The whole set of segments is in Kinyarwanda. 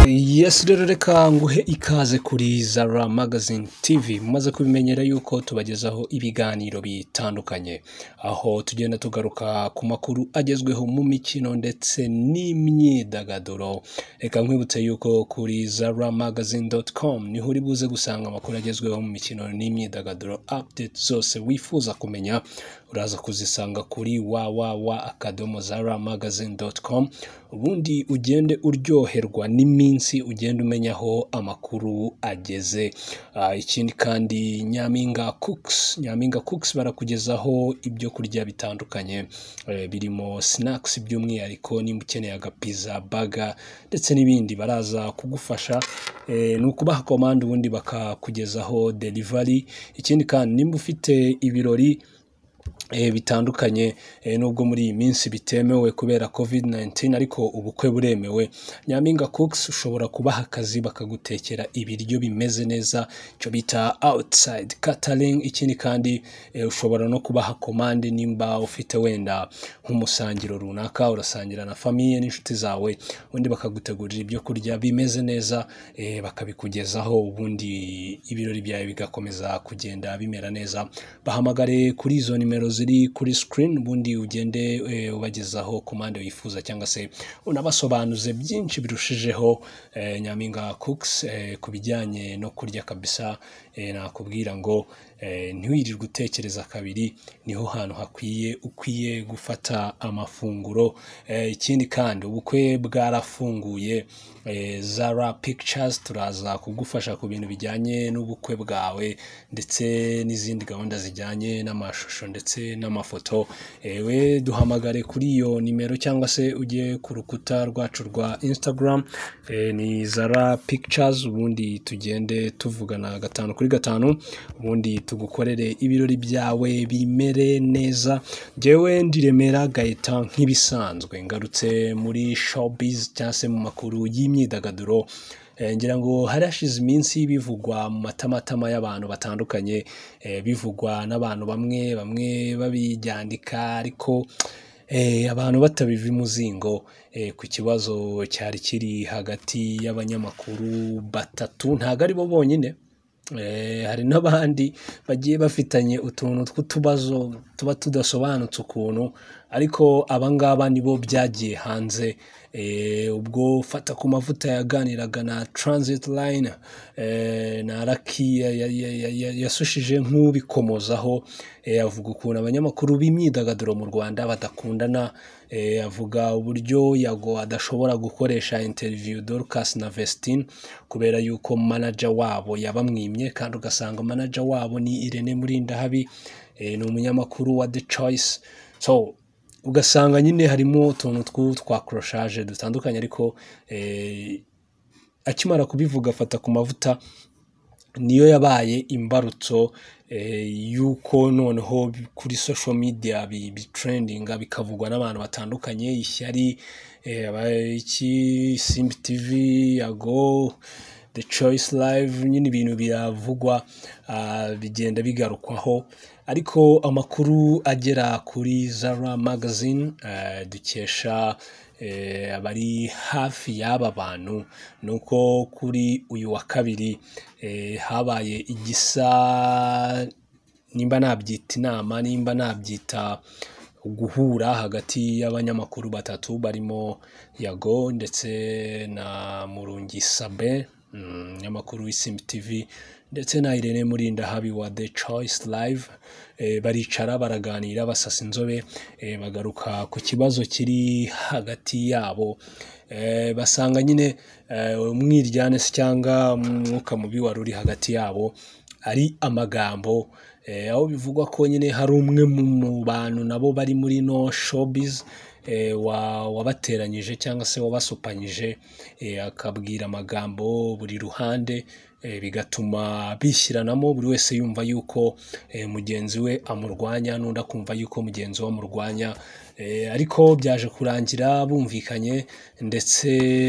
yesi rero reka nguhe ikaze kuri zara magazine tv mumaze kubimenyera yuko tubagezaho ibiganiro bitandukanye aho tugenda tugaruka ku makuru agezweho mu mikino ndetse n'imyidagaduro reka nkwibutse yuko kuri zara magazine com niho uri buze gusanga amakuru agezweho mu mikino n'imyidagaduro update zose wifuza kumenya uraza kuzisanga kuri www akadomo zara magazine com ubundi ugende uryoherwa n'iminsi ugenda umenyaho amakuru ageze Ah, ikindi kandi nyampinga cooks nyampinga cooks barakugezaho ibyo kurya bitandukanye eh, birimo snacks by'umwihariko nimba ukeneye agapiza baga ndetse n'ibindi baraza kugufasha eh, ni ukubaha komande ubundi bakakugezaho delivery ikindi kandi nimba ufite ibirori eh, bitandukanye eh, nubwo muri iyi minsi bitemewe kubera covid 19 ariko ubukwe buremewe nyampinga cooks ushobora kubaha akazi bakagutekera ibiryo bimeze neza icyo bita outside catering ikindi kandi eh, ushobora no kubaha komande nimba ufite wenda nk'umusangiro runaka urasangira na famiye n'inshuti zawe ubundi bakagutegurira ibyo kurya bimeze neza eh, bakabikugezaho ubundi ibirori byawe bigakomeza kugenda bimera neza bahamagare kuri izo nimero ziri kuri screen ubundi ugende eh, ubagezaho komande wifuza cyangwa se unabasobanuze byinshi birushijeho eh, nyampinga cooks eh, ku bijyanye no kurya kabisa eh, nakubwira ngo eh, ntiwirirwe utekereza kabiri niho hantu hakwiye ukwiye gufata amafunguro Eh, ikindi kandi ubukwe bwarafunguye eh, zara pictures turaza kugufasha ku bintu bijyanye n'ubukwe bwawe ndetse n'izindi gahunda zijyanye n'amashusho ndetse n'amafoto ewe duhamagare kuri iyo nimero cyangwa se ujye ku rukuta rwacu rwa instagram eh, ni zara pictures ubundi tugende tuvugana gatanu kuri gatanu ubundi tugukorere ibirori byawe bimere neza njyewe ndiremera gaetan nk'ibisanzwe ngarutse muri showbiz cyangwa se mu makuru y'imyidagaduro Eh, ngira ngo hari hashize iminsi bivugwa mu matamatama y'abantu batandukanye eh, bivugwa n'abantu bamwe bamwe babibyandika ariko eh, abantu batabiva imuzingo eh, ku kibazo cyari kiri hagati y'abanyamakuru batatu ntabwo ari bo bonyine Eh, hari n'abandi bagiye bafitanye utuntu tw'utubazo tuba tudasobanutse ukuntu ariko abangaba nibo byagiye hanze eh, ubwo fata ku mavuta yaganiraga na transit line eh, na raki ya- ya- ya- ya- ya- yasushije nk'ubikomozaho eh, avuga ukuntu abanyamakuru b'imyidagaduro mu rwanda badakundana eh, avuga uburyo yago adashobora gukoresha interview dorcas na vestine kubera yuko manager wabo yabamwimye kandi ugasanga manager wabo ni irene murindahabi eh, ni umunyamakuru wa the choice so ugasanga nyine harimo utuntu tw'u- twa koroshaje dutandukanye ariko eh, akimara kubivuga afata ku mavuta niyo yabaye imbarutso eh, y'uko noneho bi- kuri social media bi- bitrendinga bikavugwa n'abantu batandukanye ishyari eh, aba- iki simba tv yago the choice live nyine ibintu biravugwa ah, bigenda bigarukwaho ariko amakuru agera kuri zara magazine eh, dukesha eh, abari hafi y'aba bantu ni uko kuri uyu wa kabiri eh, habaye igisa nimba nabyita inama nimba nabyita guhura hagati y'abanyamakuru batatu barimo yago ndetse na murungi sabe mm, umunyamakuru w'isimbi tv ndetse na irene murindahabi wa the choice live eh, baricara baraganira basasa inzobe eh, bagaruka ku kibazo kiri hagati yabo eh, basanga nyine eh, umwiryane se cyangwa umwuka mubi wari uri hagati yabo ari amagambo eh, aho bivugwa ko nyine hari umwe mu mu bantu nabo bari muri no showbiz eh, wa- wabateranyije cyangwa se wabasupanyije eh, akabwira amagambo buri ruhande eh, bigatuma bishyiranamo buri wese yumva yuko eh, mugenzi we amurwanya n'undi akumva yuko mugenzi we amurwanya Eh, ariko byaje kurangira bumvikanye ndetse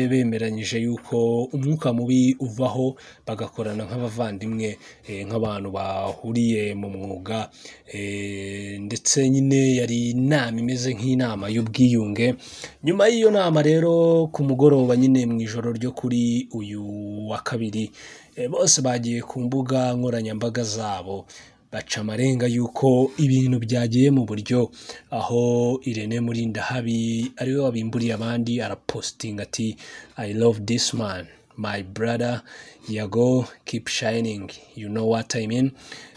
bemeranyije yuko umwuka mubi uvaho bagakorana nk'abavandimwe eh, nk'abantu bahuriye mu mwuga eh, ndetse nyine yari inama imeze nk'inama y'ubwiyunge nyuma y'iyo nama rero ku mugoroba nyine mu ijoro ryo kuri uyu wa kabiri eh, bose bagiye ku mbuga nkoranyambaga zabo baca amarenga y'uko ibintu byagiye mu buryo aho Irene Murindahabi ariwe wabimburiye abandi arapositinga ati I love this man my brother Yago keep shining you know what I mean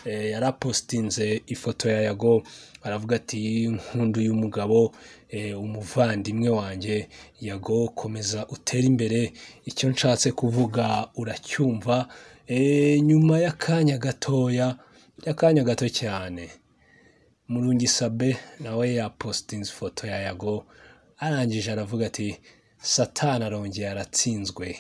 eh, yarapositinze ifoto ya Yago aravuga ati nkunda uyu mugabo eh, umuvandimwe wanjye Yago komeza utere imbere icyo nshatse kuvuga uracyumva eh, nyuma y'akanya gatoya akanya gato cyane murungi sabe nawe yapositinze ifoto ya yago arangije aravuga ati satani arongeye aratsinzwe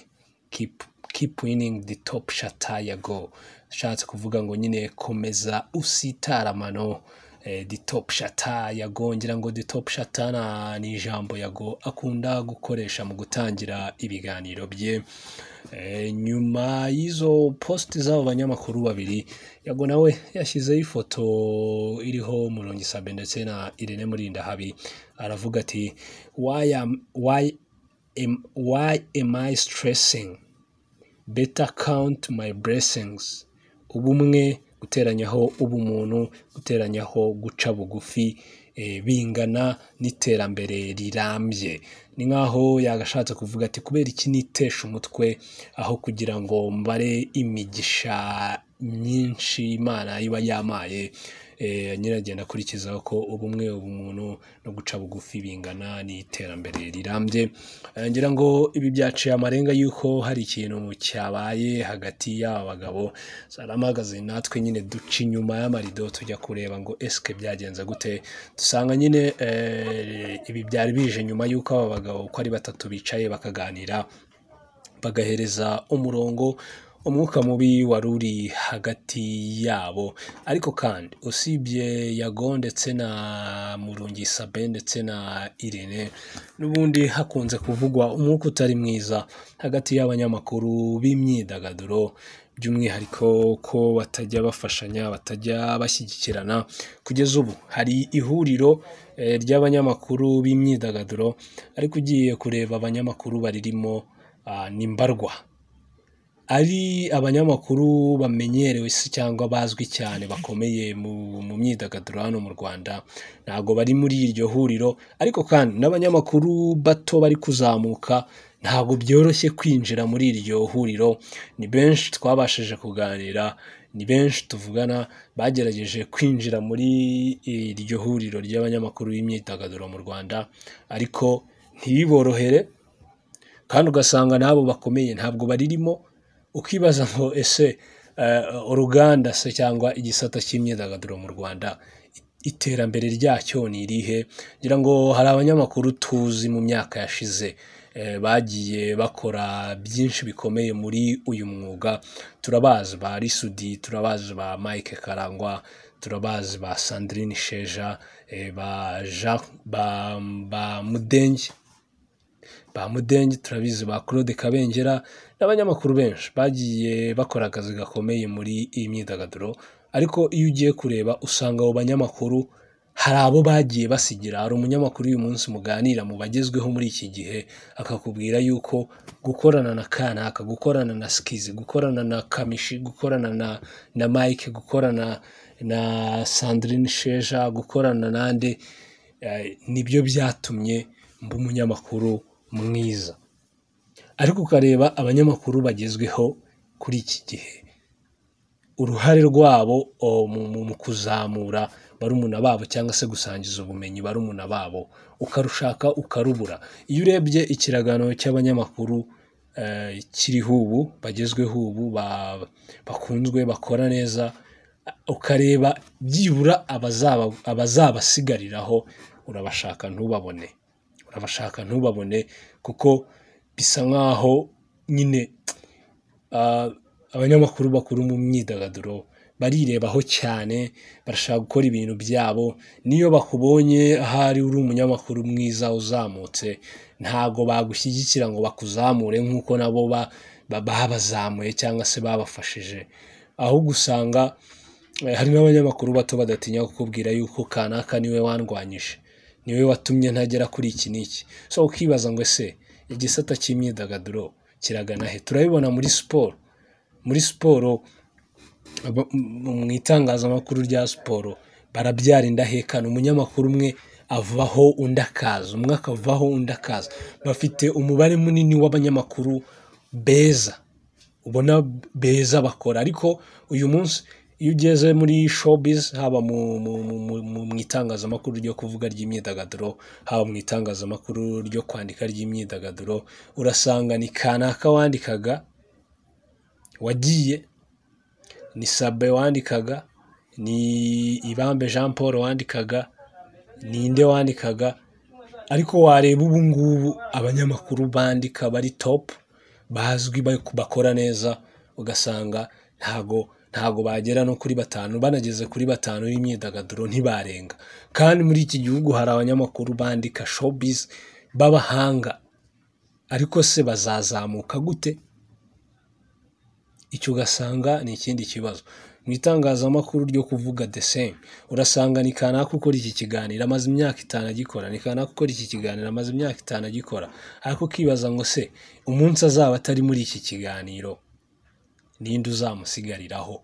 keep, keep winning the top shata yago ashatse kuvuga ngo nyine komeza usitara mano eh, the top shata yago ngira ngo the top shata na- ni ijambo yago akunda gukoresha mu gutangira ibiganiro bye Eh, nyuma y'izo posti z'abo banyamakuru babiri yago nawe yashyizeho ifoto iriho Murongi Sabe ndetse na Irene Murindahabi aravuga ati why am, why am, why am I stressing better count my blessings ubumwe guteranyaho ubumuntu guteranyaho guca bugufi eh, bingana n'iterambere rirambye ni nk'aho yagashatse kuvuga ati kubera iki nitesha umutwe aho kugira ngo mbare imigisha myinshi imana iba yamaye eh, nyiragenda akurikizaho ko ubumwe ubumuntu no guca bugufi bingana n'iterambere rirambye Eh, ngira ngo ibi byaciye amarenga y'uko hari ikintu cyabaye hagati y'aba bagabo saramagaze natwe nyine duca inyuma y'amarido tujya kureba ngo esike byagenze gute dusanga nyine eh, ibi byari bije nyuma y'uko aba bagabo uko ari batatu bicaye bakaganira bagahereza umurongo umwuka mubi wari uri hagati yabo ariko kandi usibye yago ndetse na murungi sabe ndetse na irene n'ubundi hakunze kuvugwa umwuka utari mwiza hagati y'abanyamakuru b'imyidagaduro by'umwihariko ko batajya bafashanya batajya bashyigikirana kugeza ubu hari ihuriro eh, ry'abanyamakuru b'imyidagaduro ariko ugiye kureba abanyamakuru baririmo ah, ni mbarwa ari abanyamakuru bamenyerewe se cyangwa bazwi cyane bakomeye mu, mu myidagaduro hano mu Rwanda ntabwo bari muri iryo huriro ariko kandi n'abanyamakuru bato bari kuzamuka ntabwo byoroshye kwinjira muri iryo huriro ni benshi twabashije kuganira ni benshi tuvugana bagerageje kwinjira muri iryo huriro ry'abanyamakuru b'imyidagaduro mu Rwanda ariko ntibiborohere kandi ugasanga n'abo bakomeye ntabwo baririmo ukibaza ngo ese eh, uruganda se cyangwa igisata cy'imyidagaduro mu rwanda i- iterambere ryacyo ni irihe ngira ngo hari abanyamakuru tuzi mu myaka yashize eh, bagiye bakora byinshi bikomeye muri uyu mwuga turabazi ba risudi turabazi ba mike karangwa turabazi ba sandrine sheja eh, ba jean ba, ba mudenge ba Mudenge turabizi ba Claude Kabengera n'abanyamakuru benshi bagiye bakora akazi gakomeye muri iyi myidagaduro ariko iyo ugiye kureba usanga abo banyamakuru hari abo bagiye basigira hari umunyamakuru uyu munsi muganira mu bagezweho muri iki gihe akakubwira yuko gukorana na kanaka gukorana na skizi gukorana na kamishi gukorana na, na mike gukorana na sandrine sheja gukorana nande eh, nibyo byatumye mba umunyamakuru mwiza ariko ukareba abanyamakuru bagezweho kuri iki gihe uruhare rwabo o, mu- mu- mu kuzamura barumuna babo cyangwa se gusangiza ubumenyi barumuna babo ukarushaka ukarubura iyo urebye ikiragano cy'abanyamakuru eh, kiriho ubu bagezweho ubu ba- bakunzwe bakora neza ukareba byibura abazaba abazabasigariraho urabashaka ntubabone urabashaka ntubabone kuko bisa nk'aho nyine ah, abanyamakuru bakuru mu myidagaduro barirebaho cyane barashaka gukora ibintu byabo niyo bakubonye ahari uri umunyamakuru mwiza uzamutse ntabwo bagushyigikira ngo bakuzamure nk'uko nabo ba- ba- babazamuye cyangwa se babafashije ahubwo usanga eh, hari n'abanyamakuru bato badatinya kukubwira yuko kanaka niwe wandwanyije niwe watumye ntagera kuri iki n'iki so ukibaza ngo ese igisata cy'imyidagaduro kiragana he turabibona muri siporo muri siporo aba- mu mu itangazamakuru rya siporo barabyara indahekana umunyamakuru umwe avaho undi akaza umwe akavaho undi akaza bafite umubare munini w'abanyamakuru beza ubona beza bakora ariko uyu munsi iyo ugeze muri showbiz haba mu, mu, mu, mu, mu, mu itangazamakuru ryo kuvuga ry'imyidagaduro haba mu itangazamakuru ryo kwandika ry'imyidagaduro urasanga ni kanaka wandikaga wagiye ni Sabe wandikaga ni Ibambe Jean Paul wandikaga ni inde wandikaga ariko wareba ubu ngubu abanyamakuru bandika bari top bazwi bari- bakora neza ugasanga ntago ntago bagera no kuri batanu banageze kuri batanu y'imyidagaduro ntibarenga kandi muri iki gihugu hari abanyamakuru bandika showbiz b'abahanga ariko se bazazamuka gute icyo ugasanga ni ikindi kibazo mu itangazamakuru ryo kuvuga the same urasanga ni kanaka ukora iki kiganiro amaze imyaka itanu agikora ni kanaka ukora iki kiganiro amaze imyaka itanu agikora ariko ukibaza ngo se umunsi azaba atari muri iki kiganiro ninde uzamusigariraho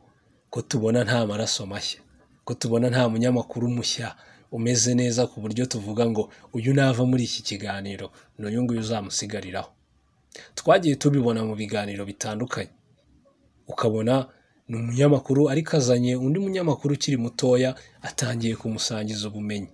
ko tubona nta maraso mashya ko tubona nta munyamakuru mushya umeze neza ku buryo tuvuga ngo uyu nava muri iki kiganiro ni uyu nguyu uzamusigariraho twagiye tubibona mu biganiro bitandukanye ukabona ni umunyamakuru ariko azanye undi munyamakuru ukiri mutoya atangiye kumusangiza ubumenyi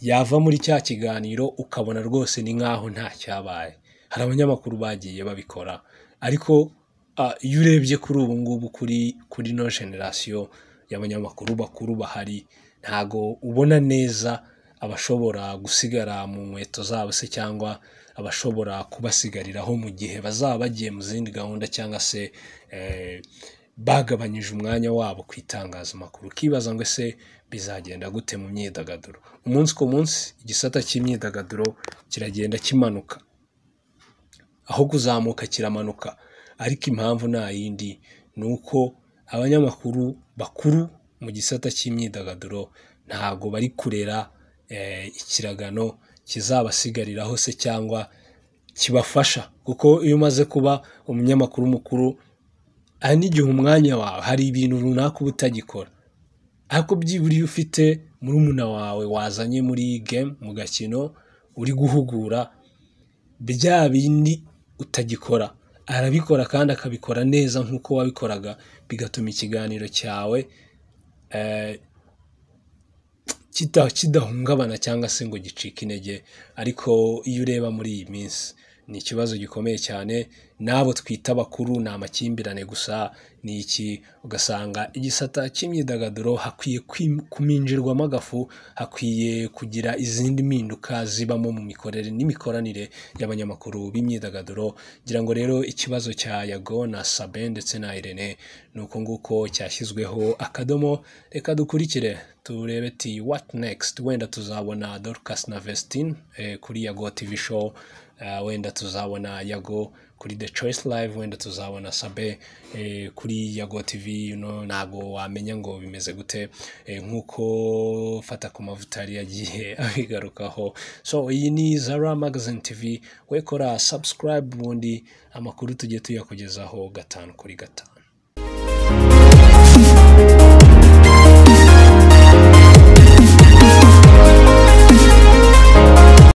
yava muri cya kiganiro ukabona rwose ni nk'aho nta cyabaye hari abanyamakuru bagiye babikora ariko ah, iyo urebye kuri ubu ngubu kuri kuri no generasiyo y'abanyamakuru bakuru bahari ntago ubona neza abashobora gusigara mu nkweto zabo se cyangwa abashobora kubasigariraho mu gihe bazaba bagiye mu zindi gahunda cyangwa se eh, bagabanyije umwanya wabo ku itangazamakuru ukibaza ngo ese bizagenda gute mu myidagaduro umunsi ku munsi igisata cy'imyidagaduro kiragenda kimanuka aho kuzamuka kiramanuka ariko impamvu nta yindi ni uko abanyamakuru bakuru mu gisata cy'imyidagaduro ntabwo bari kurera eh, ikiragano kizabasigariraho se cyangwa kibafasha kuko iyo umaze kuba umunyamakuru mukuru hari n'igihe umwanya wawe hari ibintu runaka uba utagikora ariko byibura iyo ufite murumuna wawe wazanye muri game mu gakino uri guhugura bya bindi utagikora arabikora kandi akabikora neza nk'uko wabikoraga bigatuma ikiganiro cyawe eh, kita- kidahungabana cyangwa se ngo gicike intege ariko iyo ureba muri iyi minsi ni ikibazo gikomeye cyane n'abo twita bakuru ni amakimbirane gusa ni iki ugasanga igisata cy'imyidagaduro hakwiye kwim- kuminjirwamo agafu hakwiye kugira izindi mpinduka zibamo mu mikorere n'imikoranire y'abanyamakuru b'imyidagaduro ngira ngo rero ikibazo cya yago na sabe ndetse na irene ni uko nguko cyashyizweho akadomo reka dukurikire turebe ti what next wenda tuzabona dorcas na vestine eh, kuri yago tv show Eh, wenda tuzabona yago kuri the choice live wenda tuzabona sabe eh, kuri yago tv you know, ntabwo wamenya ngo bimeze gute eh, nk'uko fata ku mavuta yari yagiye abigarukaho so iyi ni zara magazine tv we kora subscribe ubundi amakuru tujye tuyakugezaho gatanu kuri gatanu